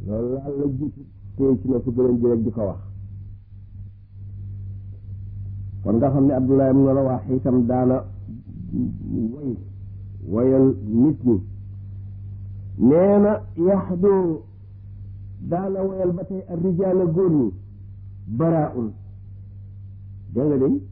loolu laal la jiitu téye ci na su gëleen ji rek di ko wax kon nga xam ne Abdullah ibn Rawaha itam daana woy woyal nit ñi nee na yaxdu daana woyal ba tey ak rijaala góor ñi baraun dégg nga day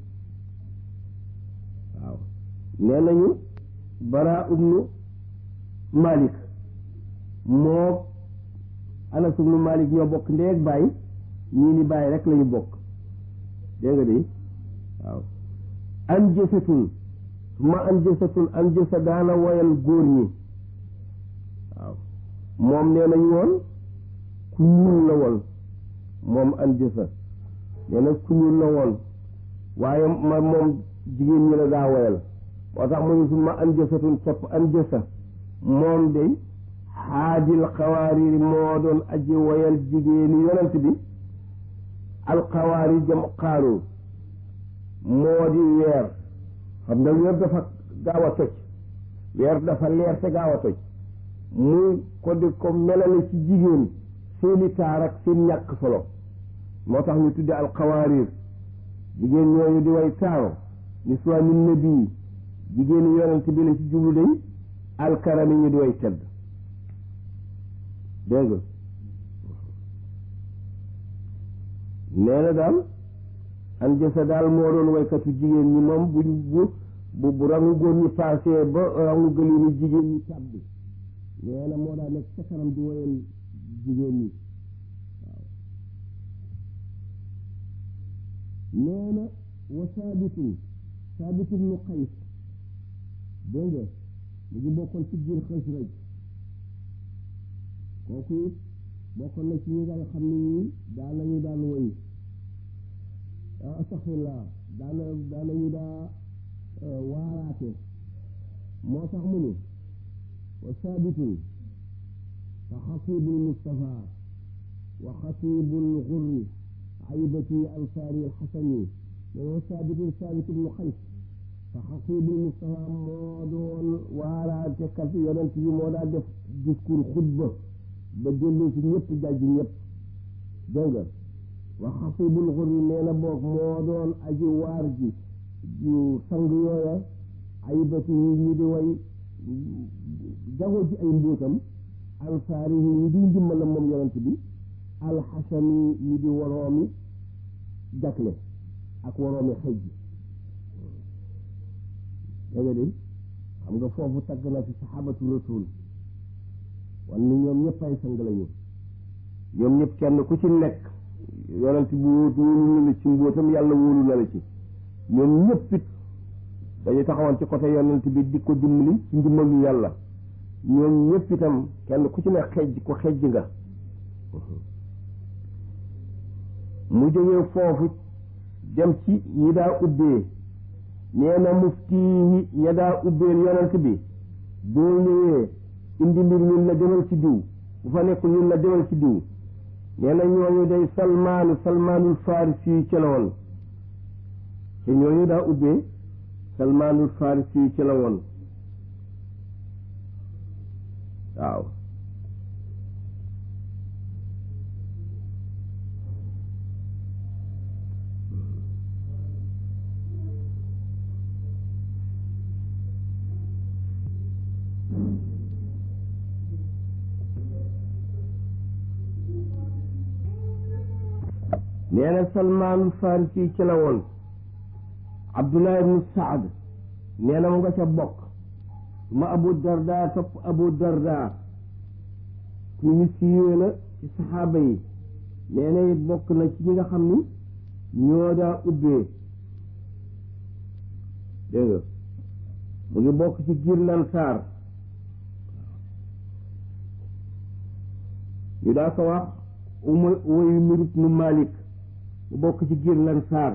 waaw nee nañu bara ibnu Malik moo Anas ibnu Malik ñoo bokk ndee ak baay ñii ni baay rek lañu bokk dégg nga day waaw an jësatun ma an jësatun an jësa daana woyal góor ñi waaw moom nee nañu woon ku ñuul la woon moom an jësa nee na ku ñuul la woon waaye ma moom jigéen ñi la daa woyal moo tax mu ñu suma an jësatun topp an jësa moom day xaadil xawaariri moo doon aji woyal jigéeni yonent bi alxawaari jam xaaru moo di weer xam nga weer dafa gaaw a toj weer dafa leer te gaaw a toj muy ko di ko melale ci jigéen seeni taar ak seen ñàkk solo moo tax ñu tudde alxawaarir jigéen ñooñu di way taaru niswaani nabi jigéeni yonent bi la ci jublu day alkarami ñu di way tedd dégg nga nee na daal an jësa daal moo doon waykatu jigéen ñi moom buñ bu bu bu rangu góor ñi paasee ba rangu gëliinu jigéen ñi tàbbi nee na moo daa nekk ca kanam di woyal jigéen ñi waaw nee na wa saabitun saabitun nu xays dégg nga mu ngi bokkoon ci biir xës rek kooku it bokkoon na ci ñi nga xam ne ñii daan nañu daan woy astaxfirullah daana daanañu daa waaraate moo tax mu ni wa saabitun fa xatibul mustafa wa xatibul xurri aybati ansaari alxasani mais wa saabitun saabit ibnu xays fa xatibul mustafa moo doon waaraate kat yonent bi moo daa def discours xutba ba dellu ci ñëpp jàjj ñëpp dégg nga wa xatibul xurri nee na boog moo doon aji waar ji ju sang yooya aybati yi ñi di way jagoo ci ay mbóotam ansaari yi ñi di ndimbala moom yonent bi alxasani ñi di waroomi jakle ak waroomi xëj ji dégg nga de xam nga foofu tagg na fi saxaabatu rasul wan ni ñoom ñëpp ay sang lañu ñoom ñëpp kenn ku ci nekk yonent bi wóolu na la ci mbóotam yàlla wóolu na la ci ñoom ñëpp it dañu taxawoon ci côté yonent bi di ko dimbali ci ndimbalu yàlla ñoom ñëpp itam kenn ku ci ne xejj ko xejj nga mu jógee foofu dem ci ñi daa ubbee nee na mufti yi ña daa ubbeel yonent bi boo ñëwee indi mbir ñun la demal ci diw bu fa nekk ñun la demal ci diw nee na ñooñu day salmaanu salmaanul farisi yi ca la woon te ñooñu daa ubbee salmaanul farisi yi ca la woon waaw nee na salmaanul farisi ci la woon abdullah ibnu saad nee na mu nga ca bokk ma abu darda topp abu darda ku ñu siiwee la ci saxaaba yi nee na it bokk na ci ñi nga xam ni ñoo daa ubbee dégg nga mu ngi bokk ci giir lansaar ñu daa ko wax uma woyu mirut nu malik mu bokk ci giir lansaar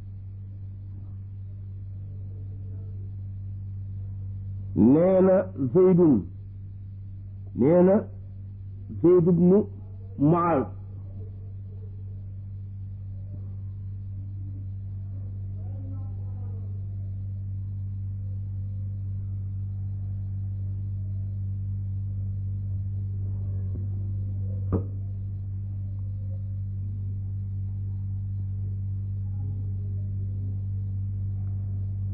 nee na zeydun nee na zeyd ibnu muaz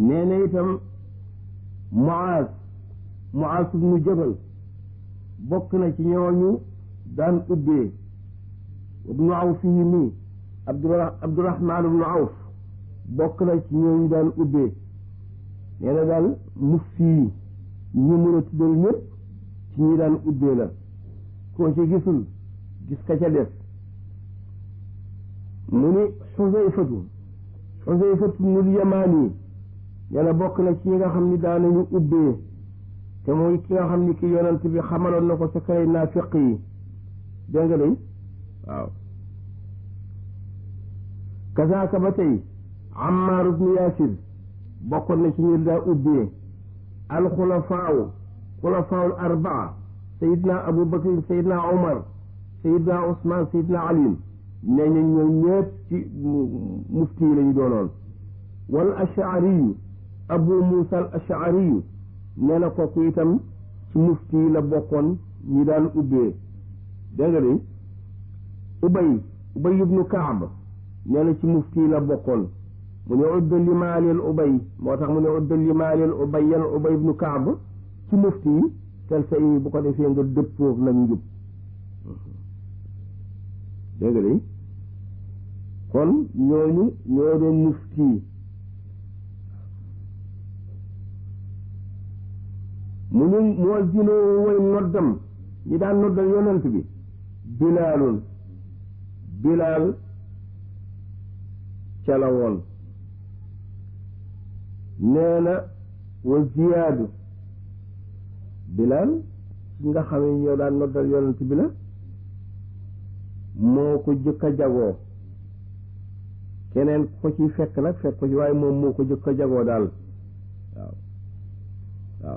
nee na itam Muaaz Muaaz ibnu Jabal bokk na ci ñooñu daan ubbee ibnu Awf yi mii Abdurahmaan ibnu Awf bokk na ci ñooñu daan ubbee nee na daal mufti yi ñi mën a tuddal ñëpp ci ñi daan ubbee la koo ci gisul gis ka ca des mu ni xusayfatu xusayfatu nul yamaani nee na bokk na ci ñi nga xam ni daanañu ubbee te mooy ki nga xam ni ki yonent bi xamaloon na ko sa kay naafiq yi dégg nga day waaw kasaaka ba tey Ammaar ibnu Yaasir bokkoon na ci ñi daa ubbee alxulafaaw xulafaawul arbaa sayidna abu bakr sayidna omar sayidna ousman sayidna ali nee ñu ñoo ñëpp ci mufti yi la ñu doonoon wal ashariyu abu musa al ashariyu nee na kooku itam ci mufti yi la bokkoon ñi daan ubbee dégg nga de ubay ubay ibnu kaab nee na ci mufti yi la bokkoon mu ne udda limaalil ubay moo tax mu ne udda limaalil ubay yan ubay ibnu kaab ci mufti yi tel sa yi bu ko defee nga dëppoo nag njub dégg nga de kon ñooñu ñoo doon mufti yi mu ñu moo zinoo way noddam ñi daan noddal yonent bi bilaalun bilaal ca la woon nee na wa ziyaadu bilaal ci nga xam ne ñoo daan noddal yonent bi la moo ko jëkk a jagoo keneen ko ci fekk nag fekk ko ci waaye moom moo ko jëkk a jagoo daal waaw waaw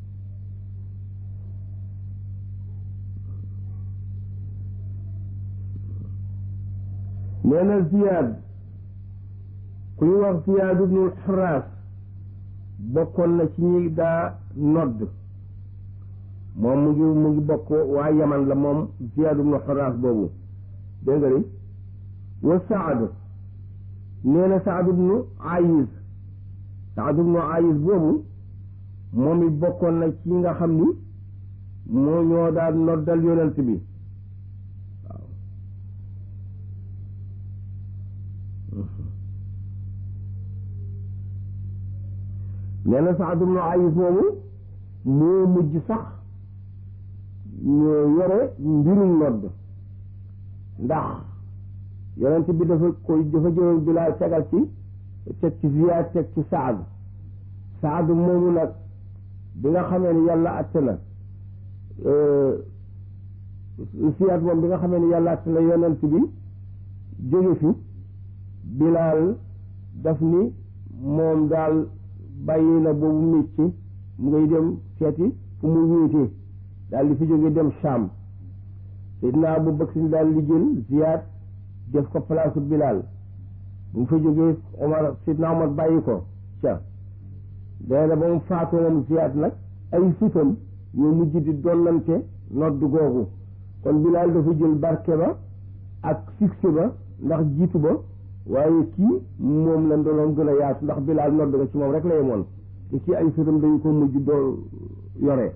nee na ziyaad ku ñu wax ziyaad ibnul xaraas bokkoon na ci ñi daa nodd moom mu ngi mu ngi bokk waa yaman la moom ziyaad ibnul xaraas boobu dégg nga ni wa saad nee na saad ibnu ayis saad ibnu ayis boobu moom it bokkoon na ci nga xam ni moo ñoo daan noddal yonent bi waaw nee na Saad ibnu Ayis moomu moo mujj sax ñoo yore mbirum nodd ndax yonent bi dafa koy dafa jëloon Bilaal tegal ci teg ci Ziyaad teg ci Saad Saad moomu nag bi nga xamee ni yàlla atte na Ziyaad moom bi nga xamee ni yàlla atte na yonent bi jóge fi Bilaal daf ni moom daal bàyyi na boobu métier mu ngay dem seeti fu mu wéetee daal di fi jóge dem Sham Seydina Abu Bakr daal di jël Ziyaad def ko place Bilaal bu mu fa jógee Omar Seydina Omar bàyyi ko ca nee na ba mu faatoo moom Ziyaad nag ay fitam ñoo mujj di dollante nodd googu kon Bilaal dafa jël barke ba ak succès ba ndax jiitu ba waaye kii moom la ndoloon gën a yaatu ndax bilaal nodd nga ci moom rek la yemoon te kii ay sëtam dañu ko mujj doo yore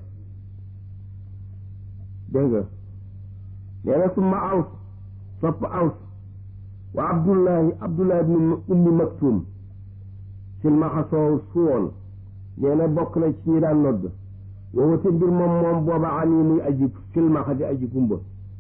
dégg nga nee na summa aws sopp aws wa abdullahi abdullahi ibnu ummi maktum silmaxa soow suwoon nee na bokk na ci ñi daan nodd woowa te mbir moom moom booba an yi muy aji silmaxa di aji gumba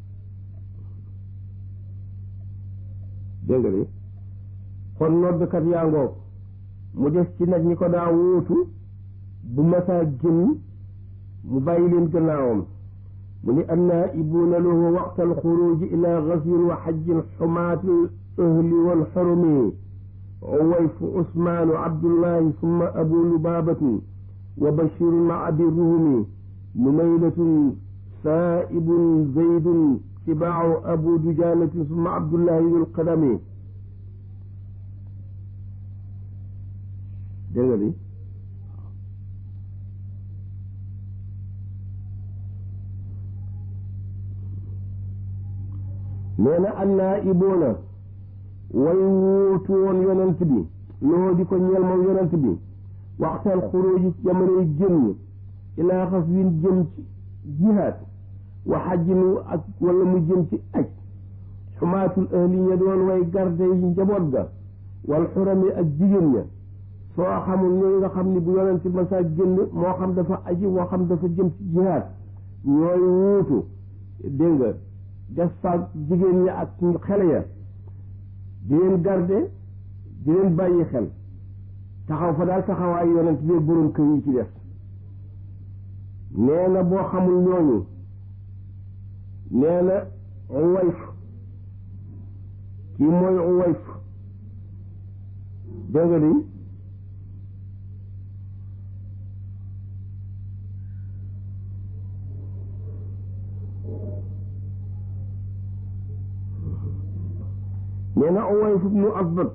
dégg nga de kon noddkat yaa ngoog mu des ci nag ñi ko daa wóotu bu masaa génn mu bàyyi leen gannaawam mu ni annaa'ibuuna lahu waqta alxuruuji ila gazwin wa xajjin xumaati ahli walxurumi uwayfu usmaanu abdullahi summa abu lubaabatu wa bashirun ma abi ruhumi numaylatun saa'ibun zaydun tibaacu abu dujaanatin summa abdullahi dul qadami dégg nga bi nee na annaa iboona way wuutu woon yonent bi loo di ko ñeel moom yonent bi waxtal xuruuji ci jamonoy génn ilaa xas win jëm ci jihaad wa xajjinu ak wala mu jëm ci aj xumaatul ahli ña doon way garde yi njaboot ga wal xurami ak jigéen ña soo xamul ñooy nga xam ni bu yonent masa génn moo xam dafa aji moo xam dafa jëm ci jihaad ñooy wuutu dégg nga def fa jigéen ña ak xele ya di leen garde di leen bàyyi xel taxaw fa daal taxawaay yonent bi borom kër yi ci def nee na boo xamul ñooñu nee na uwayf kii mooy uwayf dégg nga di nee na uwayf ibnu asbat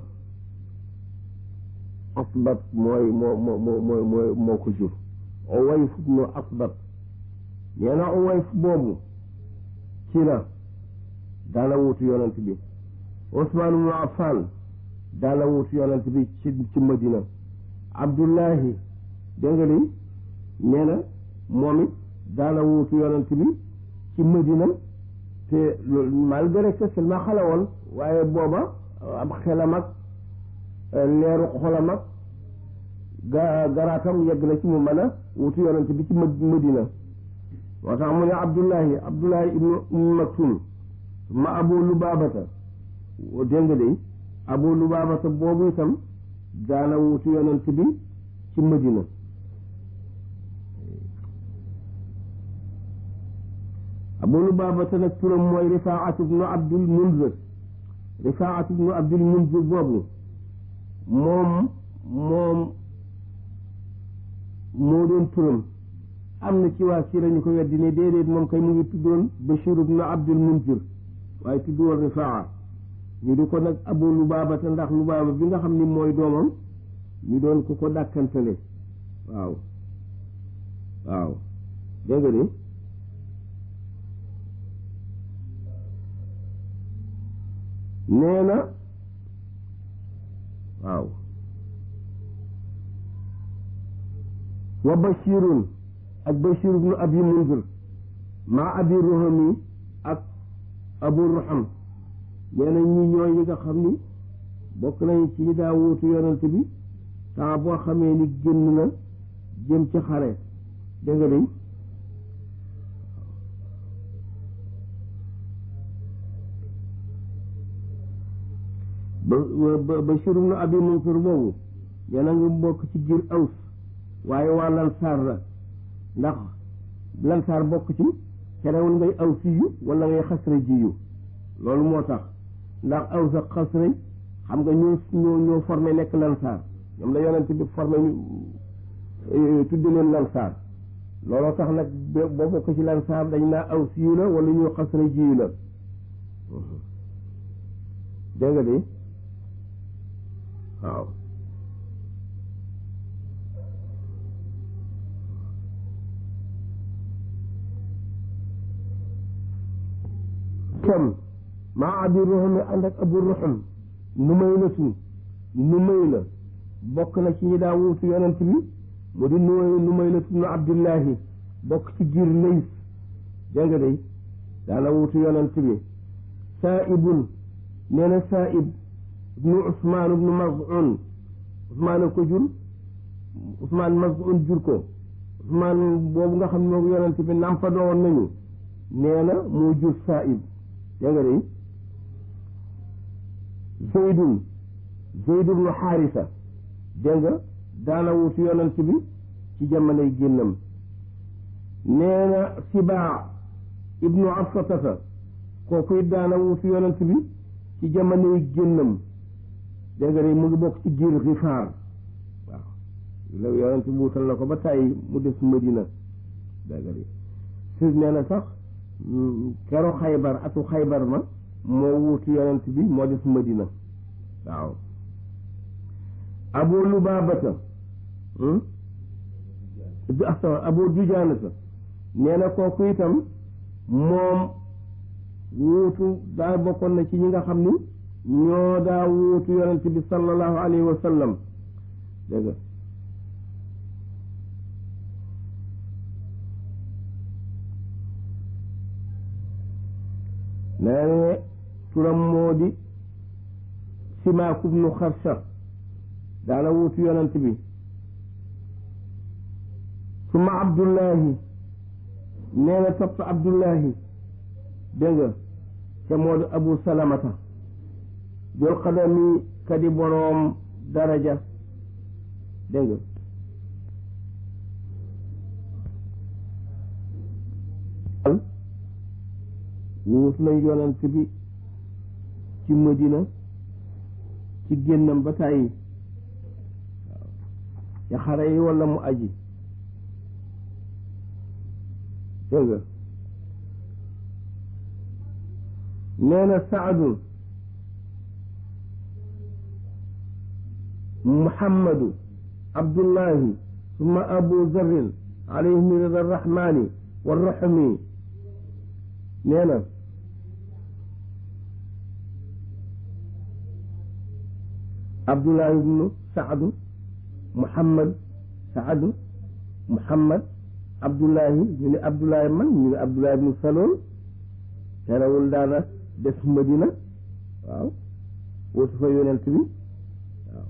asbat mooy moo moo moo moo moo moo ko jur uwayf ibnu asbat nee na uwayf boobu ci la daana wuutu yonent bi Usmaan ibnu Affaan daana wuutu yonent bi ci ci Madina Abdullahi dégg nga li nee na moom it daana wuutu yonent bi ci Madina te loolu malgré que seulement xale woon waaye booba am xelam ak leeru xolam ak ga garaatam yegg na ci mu mën a wutu yonent bi ci Madina moo tax mu ne Abdullahi Abdullahi ibnu Umm Maktum ma Abu Lubaabata dégg nga de Abu Lubaabata boobu itam daana wutu yonent bi ci Madina Abu Lubaabata nag turam mooy Rifaat ibnu Abdul Munzir Rifaat ibnu Abdul Munzir boobu moom moom moo doon turam am na ci waa siira ñu ko weddi ne déedéet moom kay mu ngi tuddoon Bashir ibnu Abdul Munzir waaye tuddoon Rifaa ñu di ko nag Abu Lubaabata ndax Lubaaba bi nga xam ni mooy doomam ñu doon ko ko dàkkantale waaw waaw dégg nga ni nee na waaw wa bashirun ak bashir ibnu abi munzir maa abi ruhami ak abu ruham nee na ñi ñooy ñi nga xam ni bokk nañu ci ñi daa wuutu yonent bi temps boo xamee ni génn na jëm ci xare dégg nga day ba ba Bashir ibnu Abi Mansur boobu yéen a ngi bokk ci giir Aws waaye waa Lansaar la ndax Lansaar bokk ci terewul ngay Awsi yu wala ngay Xasra ji yu loolu moo tax ndax Aws ak Xasra xam nga ñoo ñoo ñoo formé nekk Lansaar ñoom la yonent bi formé ñu tudde leen Lansaar looloo tax nag boo bokk ci Lansaar dañ naa Awsi yu la wala ñu Xasra ji yu la dégg nga de waaw kam maa abi ruhum ànd ak abu ruhum nu may la tu nu may la bokk na ci ñi daa wuutu yonent bi mu di nu nu may la tu nu abdullahi bokk ci giir lays dégg nga day daana wuutu yonent bi saaibun nee na saaib ibnu usmaan ibnu mazun usmaan a ko jur usmaan mazun jur ko usmaan boobu nga xam ne moom yonent bi nampa doon nañu nee na moo jur saaib dégg nga day zeydun zeyd ibnu xaarisa dégg nga daana wutu yonent bi ci jamonoy génnam nee na sibaa ibnu afsatata kooku it daana wutu yonent bi ci jamonoy génnam dégg nga day mu ngi bokk ci giir xifaar waaw la yonent bi wutal na ko ba tàyyi mu des Madina dégg nga day si nee na sax kero xaybar atu xaybar ma moo wuutu yonent bi moo des Madina waaw abu lubaabata abu dujaanata nee na kooku itam moom wuutu daa bokkoon na ci ñi nga xam ni ñoo daa wuutu yonent bi sallallahu alayhi wa sallam dégg nga nee ne turam moo di Simaak ibnu Xarsa daana wuutu yonent bi suma Abdullahi nee na topp Abdullahi dégg nga te moo di Abu Salamata jol xadami kadi boroom daraja dégg nga wuut nañ yonent bi ci Madina ci génnam ba tàyyi waaw ci xare yi walla mu aji dégg nga nee na Saadu Muhammadu Abdullahi summa Abu Zarrin alayhim rida rahmani wa rahmi nee na Abdullahi ibnu Saadu Muhammad Saadu Muhammad Abdullahi ñu ne Abdullahi man ñu ne Abdullahi ibnu Salool terewul daana des Madina waaw wootu fa yonent bi waaw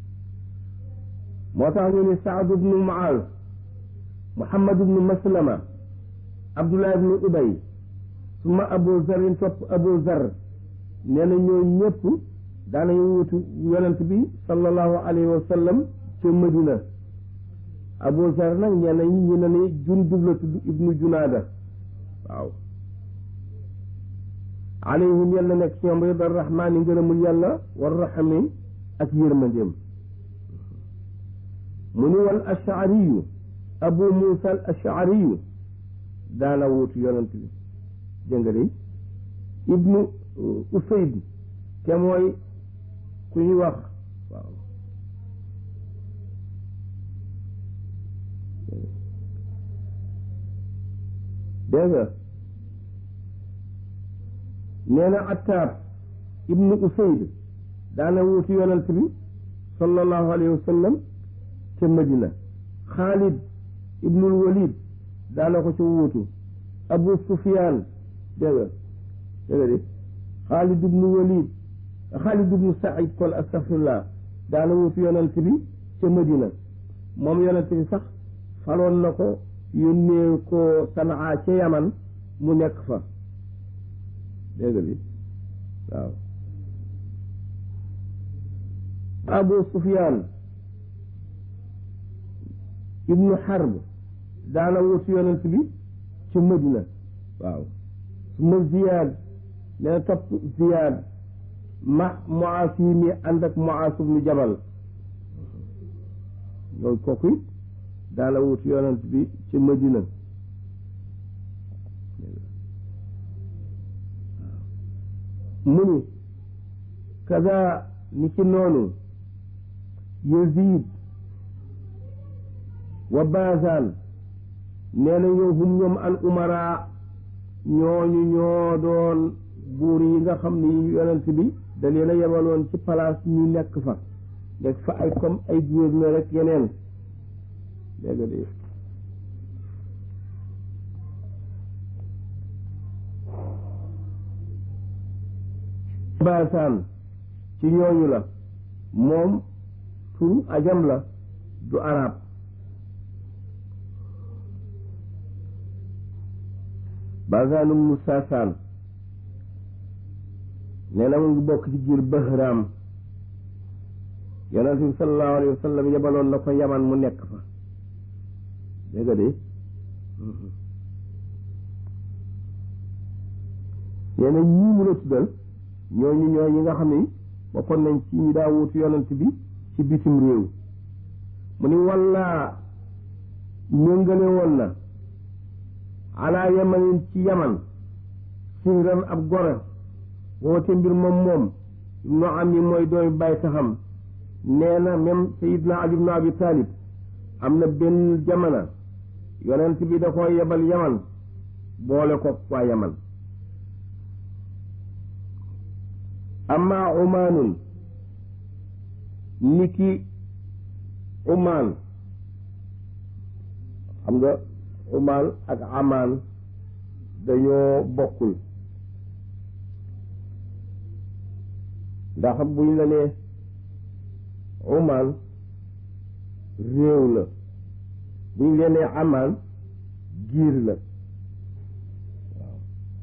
moo tax ñu ne Saadu ibnu Muaaz Muhammad ibnu Maslama Abdullahi ibnu Ubay suma Abu Zarin topp Abu Zar nee na ñoo ñëpp daanañu wutu yonent bi sallallahu alayhi wa sallam ca Madina Abu Zar nag ñenn ñi ñu ne ni Jundub la tudd ibnu Junaada waaw alayhim yàlla nekk ci ñoom rida rahmaani ngërëmul yàlla war rahmi ak yërmandeem mu ni wal ashariyu abu muusa al ashariyu daana wuutu yonent bi jënga de ibnu usayd te mooy ku ñuy wax waaw dégg nga nee na attaab ibnu usayd daana wuutu yonent bi sallallahu alayhi wa sallam ca madina xaalid ibnul walid daana ko ca wuutu abu sufyaan dégg nga dégg nga de xaalid ibnu walid xaalid ibnu saïd kon astafirullah daana wuutu yonent bi ca madina moom yonent bi sax faloon na ko yónnee ko sanaa ca yaman mu nekk fa dégg nga waaw abu sufyaan ibnu xarb daana wutu yonent bi ci madina waaw suma ziyaad nee topp ziyaad ma muaas yi mi ànd ak muaas ibnu jabal loolu kooku it daana wutu yonent bi ci madina mu ni kaza ni ci noonu yazid wa bazan nee na ñoo hum ñoom al umara ñooñu ñoo doon buur yi nga xam ni yonent bi da leen a yebaloon ci place ñu nekk fa nekk fa ay comme ay gouverneur rek yeneen dégg nga de baasaan ci ñooñu la moom turu ajam la du arab baasaanum mu saasaan nee na mu ngi bokk ci giir bahraam yonent bi sallallahu alayhi wa sallam yebaloon na ko yaman mu nekk fa dégg nga de nee na ñii mu la tuddal ñooñu ñoo ñi nga xam ne bokkoon nañ ci ñi daa wuutu yonent bi ci bitim réew mu ni walla méngale woon na alaa yamanin ci yaman singran ab gore woote mbir moom moom ibnu am yi mooy dooy bàyyi taxam nee na même sayidna ali ibnu abi talib am na benn jamana yonent bi da ko yebal yaman boole ko waa yaman amma umaanun niki umaan xam nga umaan ak amaan dañoo bokkul ndax buñ la nee Oman réew la buñ la nee Aman giir la waaw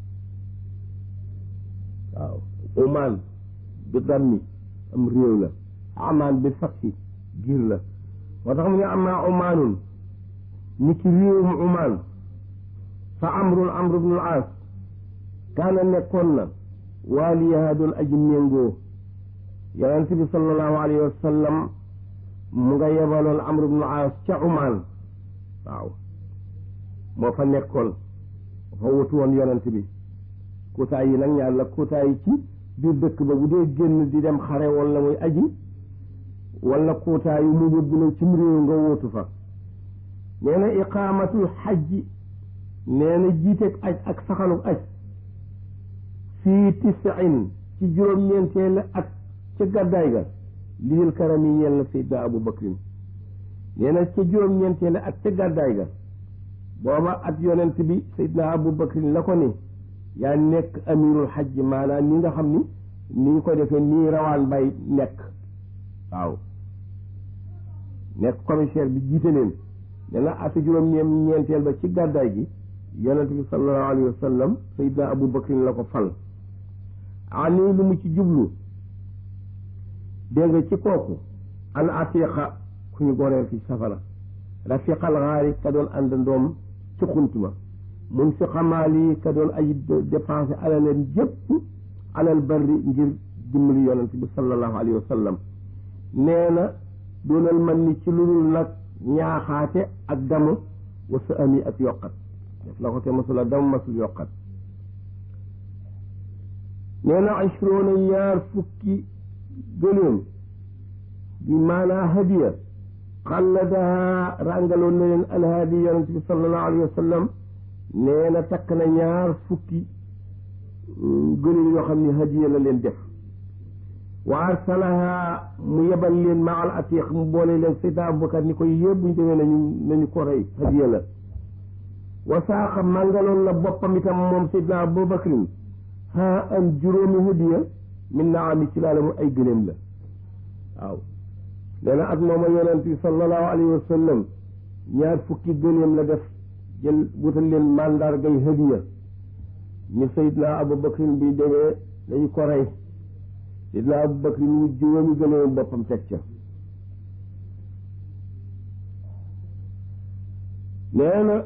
waaw Oman bi dammi am réew la Aman bi fatxi giir la moo tax mu ne amaa Omanun ni ki réewum Oman fa amrun amru bnul aas kaana nekkoon na waaliyaha doon aji méngoo yonent bi sallallahu alayhi wa sallam mu nga yebaloon amru bnul aas ca Oman waaw moo fa nekkoon fa wutu woon yonent bi kutaay yi nag ñaar la kutaay yi ci biir dëkk ba bu dee génn di dem xare wala muy aji wala kutaay yu mu yóbbu la cim réew nga wóotu fa nee na iqaamatul xajji nee na jiiteeg aj ak saxaluk aj fii tisin ci juróom-ñeenteelu at ca gàddaay ga liyul karam yi ñeel na Seydina Abu Bakrin nee na ca juróom-ñeenteelu at ca gàddaay ga booba at yonent bi Seydina Abu Bakrin la ko ni yaa nekk amirul xajj maanaam ni nga xam ni ni ñu ko defee nii rawaan bay nekk waaw nekk commissaire bi jiite leen nee na atu juróom-ñeenteel ba ci gàddaay gi yonent bi sallallahu alayhi wa sallam Seydina Abu Bakrin la ko fal ani lu mu ci jublu dégg nga ci kooku al atiqa ku ñu goreel ci safara rafiqal xaari ka doon ànd ndoom ci xuntuma mun fi xamaali ka doon ay dépensé alaleen jëpp alal barri ngir dimbali yonent bi sallallahu alayhi wa sallam nee na doonal man ni ci lu dul nag ñaaxaate ak damu wasa ami ak yokkat def la ko te masula damu masul yokkat nee na ashroona ñaar fukki gëléem bi maanaa hadiya xalladaha ràngaloon na leen alhaadi yonent bi sallallahu alayhi wa sallam nee na takk na ñaar fukki gëléem yoo xam ne hadiya la leen def wa arsalaha mu yebal leen ma al atiq mu boole leen Seydina Abubakar ni koy yëpp buñ demee nañu nañu ko rey hadiya la wa saaqa màngaloon na boppam itam moom Seydina Abubakrin ha am juróomi hadiya min naami ci laala mu ay gëléem la waaw nee na at mooma yonent bi sallallahu alayhi wa sallam ñaar fukki gëléem la def jël wutal leen mandargay hadiya ni Seydina Abubakrin bi demee dañu ko rey Seydina Abubakrin wu juróomi gëléem boppam teg ca nee na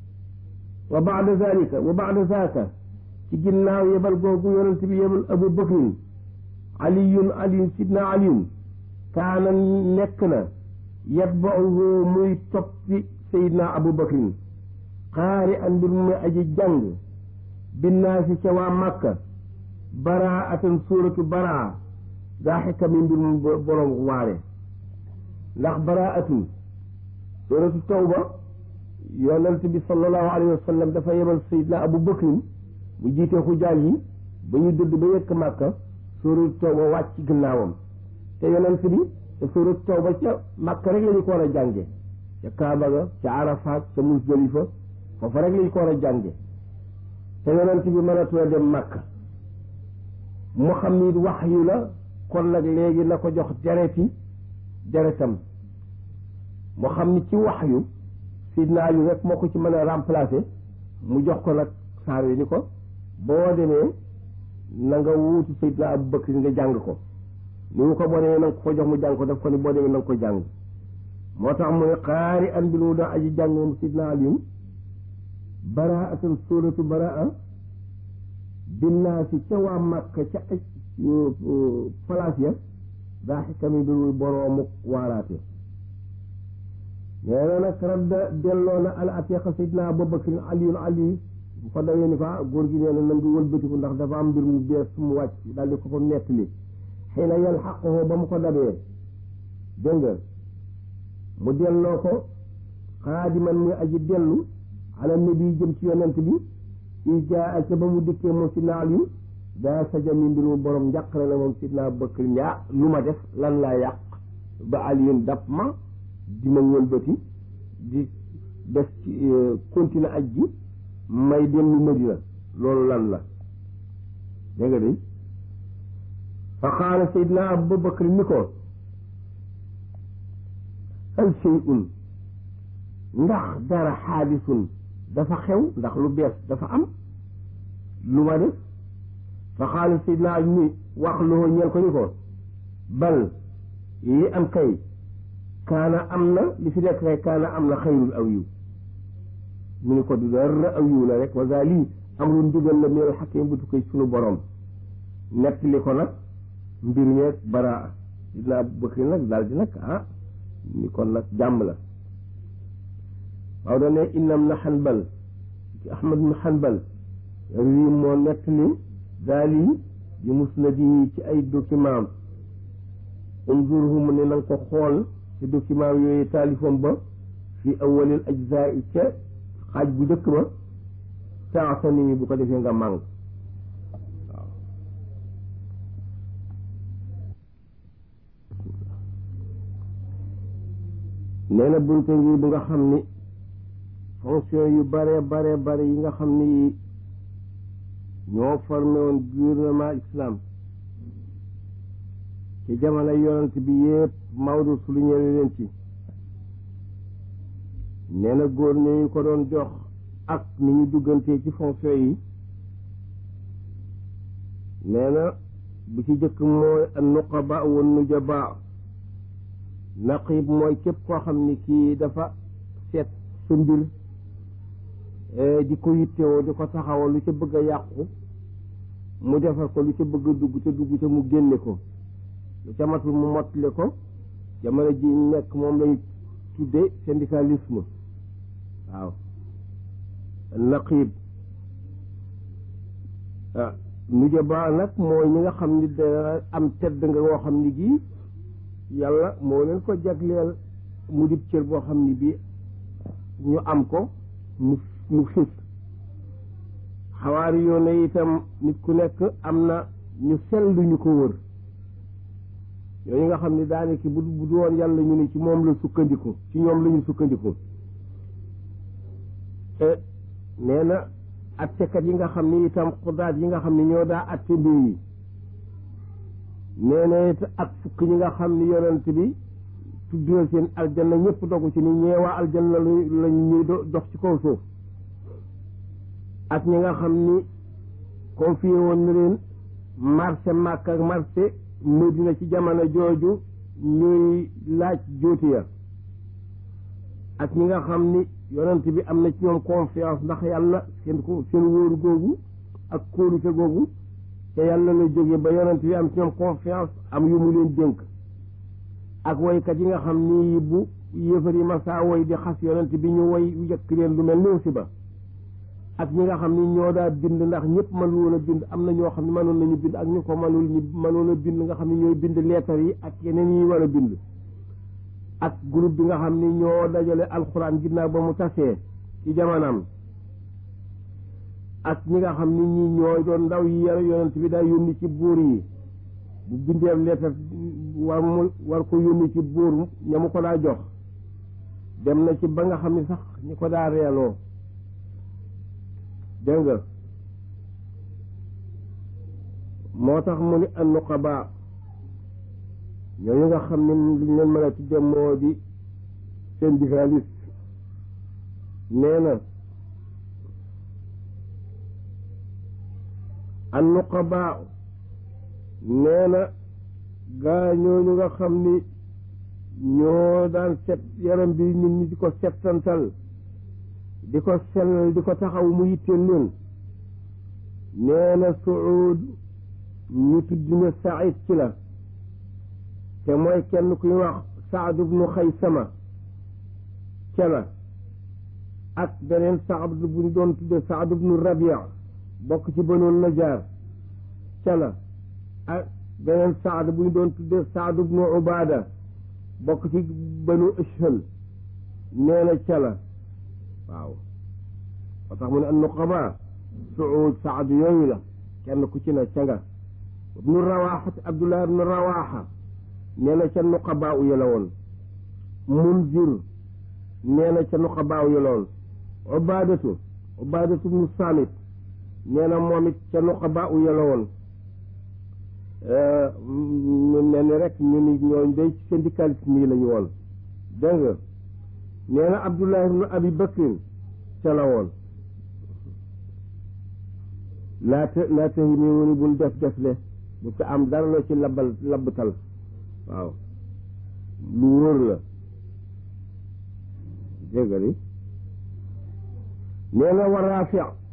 wa baada zalika wa baada zaaka ci ginnaaw yebal googu yonent bi yebal Abu Bakrin aliyun aliyun sidna aliyun kaana nekk na yatbauhu muy toppi sayidna Abu Bakrin xaari an mbir mu muy aji jàng binnaasi ca waa Makka baraatan suuratu baraa daa xikami mbir mu borom waare ndax baraatun suuratu tawba yonent bi sallallahu alayhi wa sallam dafa yebal sayidna Abu Bakrin mu jiite xujaaj yi ba ñu dëdd ba yëkk màkka suuratu tawba wàcc ci ginnaawam te yonent bi te suuratu tawba ca màkka rek la ñu ko war a jànge ca Kaaba ga ca Arafaat ca Musdalifa foofa rek la ñu ko war a jànge te yonent bi mënatula dem màkka mu xam ni wax yu la kon nag léegi na ko jox dereti deretam mu xam ni ci wax yu Sidna Ali rek moo ko ci mën a remplacer mu jox ko nag saar yi ni ko boo demee na nga wuutu Seydina Abu Bakr nga jàng ko ni mu ko boo demee na nga ko jox mu jàng ko daf ko ni boo demee na nga ko jàng moo tax mu ne xaari an bi mu doon aji jàng moom Seydina Aliyu baraatan suuratu baraa binnaasi ca waa Makka ca aj palaas ya daa xikami bi muy boroomu waaraate nee na nag radda delloo na al atiqa Seydina Abu Bakr aliyun ali bu ko dawee ni ko góor gi nee na na nga wëlbatiku ndax dafa am mbir mu bees mu wàcc daal di ko ko nettali xëy na yal xaqoo ba mu ko dabee dégg nga mu delloo ko xaadiman muy aji dellu ala nabi jëm ci yonent bi i jaa ca ba mu dikkee moom si naal yu daa saja mi mbir mu borom njàqare la moom sidna Abubakar yaa lu ma def lan laa yàq ba aliyun dab ma di ma wëlbati di def ci continuer aj ji may dellu Madina loolu lan la dégg nga de fa qaala sayidna abu bakr ni ko hal shay'un ndax dara xaadisun dafa xew ndax lu bees dafa am lu ma def fa qaala sayidna ali ni wax loo ñeel ko ni ko bal yi am kay kaana am na li fi nekk kay kaana am na xayrul aw yiw mu ni ko du dara aw yiw la rek wa gaa lii amul ndigal la meelu xakim bu tukkee sunu borom nettali ko nag mbir meeg baraa sidna Abu Bakri nag daal di nag ah ni kon nag jàmm la waaw da ne innam na xanbal ci Ahmad na xanbal rii moo nettali daal yi di musnadi ci ay document unzurhu mu ne na nga ko xool ci document yooyu taalifoon ba fi awalil ajzaa ca xaaj bu njëkk ba taasani bu ko defee nga màng waaw nee na bunte ngi bu nga xam ni fonction yu bare bare bare yi nga xam ni ñoo formé woon gouvernement islam ci jamono yonent bi yépp Maodo su lu ñëwee leen ci nee na góor ñu ko doon jox ak ni ñu duggantee ci fonction yi nee na bu ci jëkk mooy nuqaba wa nujaba naqib mooy képp koo xam ni kii dafa seet sa mbir di ko yittewoo di ko taxawal lu ca bëgg a yàqu mu defar ko lu ca bëgg a dugg ca dugg ca mu génne ko lu ca matul mu mottale ko jamono ji nekk moom lay tudde syndicalisme waaw naqib nujaba nag mooy ñi nga xam ni da am tedd nga woo xam ni gii yàlla moo leen ko jagleel mu dib cër boo xam ni bii ñu am ko mu mu xis xawaari yoone itam nit ku nekk am na ñu sellu ñu ko wër yooyu nga xam ni daanaka bu bu doon yàlla ñu ne ci moom la sukkandiku ci ñoom la ñu sukkandiku nee na attekat yi nga xam ni itam xudaat yi nga xam ni ñoo daa atte mbir yi nee na it ak fukk ñi nga xam ni yonent bi tuddal seen aljanna ñëpp dogu ci ni ñeewaa aljanna lañ ñuy dox ci kaw suuf ak ñi nga xam ni confié woon na leen marché Makka ak marché Medina ci jamono jooju ñuy laaj jóoti ya ak ñi nga xam ni yonent bi am na ci ñoom confiance ndax yàlla seen ko seen wóoru googu ak kóolute googu te yàlla la jóge ba yonent bi am ci ñoom confiance am yu mu leen dénk ak woykat yi nga xam ni bu yëfar yi masaa woy di xas yonent bi ñu woy yëkk leen lu mel ni si ba ak ñi nga xam ni ñoo daa bind ndax ñëpp mënul woon a bind am na ñoo xam ne mënoon nañu bind ak ñu ko mënul ñu mënoon a bind nga xam ne ñooy bind leetar yi ak yeneen yi war a bind ak groupe bi nga xam ni ñoo dajale alxuraan ginnaaw ba mu tasee ci jamanam ak ñi nga xam ni ñi ñooy doon ndaw yi yar yonent bi daa yónni ci buur yi bu bindeem leetar war mu war ko yónni ci buur ña mu ko daa jox dem na ci ba nga xam ni sax ñi ko daa reeloo dégg nga moo tax mu ni an nuqaba ñooñu nga xam ne liñ leen mën a tudde moo di syndicaliste nee na an nuqaba nee na gaa ñooñu nga xam ni ñoo daan set yaram bi nit ñi di ko settantal di ko sell di ko taxaw mu yitteel leen nee na suud ñu tudd na said ci la te mooy kenn kuy wax saad ibnu xaysama ca la ak beneen saad bu ñu doon tudde saad ibnu rabia bokk ci banoon najaar ca la ak beneen saad bu ñu doon tudde saad ibnu ubaada bokk ci banu ashhal nee na ca la waaw moo tax mu ne an nuqaba suud saad yooyu la kenn ku ci na ca nga ibnu rawaxa abdullah ibnu rawaxa nee na ca nuqabaa u yëla woon munzir nee na ca nuqabaa u yëla woon ubaadatu ubaadatu ibnu saamit nee na moom it ca nuqabaa u yëla woon mu ne ni rek ñu ni ñooñ day syndicaliste nii lañu woon dégg nga nee na Abdullah ibnu Abi Bakrin ca la woon laata laata yi nii woni bul def def le bu ca am dara loo ci labbal labbatal waaw lu wóor la dégg nga ni nee na war Raafi